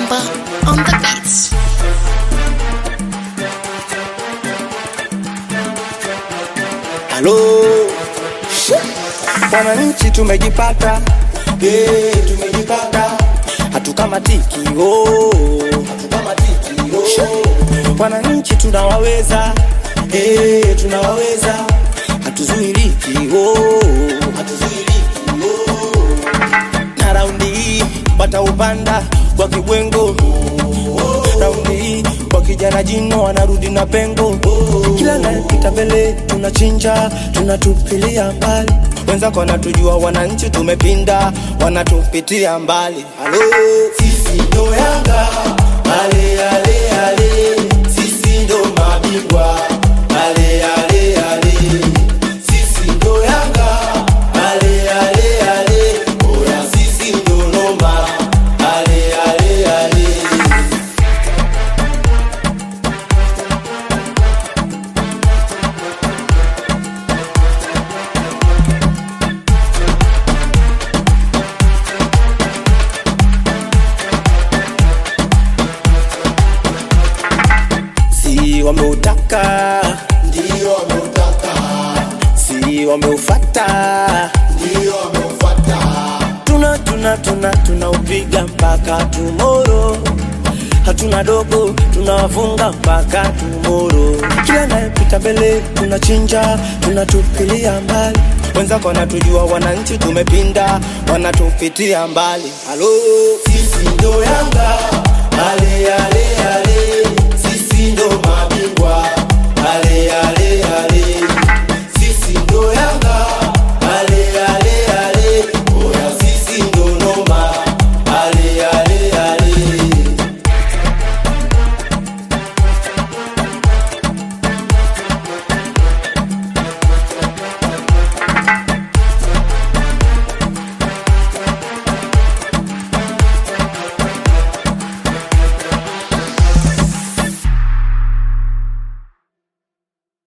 Mwamba on the beats. Halo wananchi, tumejipata eh, tumejipata, hatukamatiki oh, hatukamatiki oh. Wananchi tunawaweza eh, tunawaweza, hatuzuiliki oh, hatuzuiliki oh. Na raundi hii wataupanda kwa kibwengo raundi hii kwa kijana jino wanarudi na pengo kila napita mbele tunachinja tunatupilia mbali wenzako wanatujua wananchi tumepinda wanatupitia mbali halo sisi ndo yanga ale ale ale sisi ndo mabingwa ale ale ale sisi ndo yanga ale ale ale oya sisi ndo noma ale ale ale si wameutaka Ndio wameutaka, si wameufata ndio wameufata, tuna tuna tuna tunaupiga mpaka tumoro hatuna dogo tunawafunga mpaka tumoro kila nayepita mbele tunachinja tunatupilia mbali wenzako wanatujua wananchi tumepinda wanatupitia mbali halo sisi ndo yanga ale ale ale sisi ndo mabingwa ale ale ale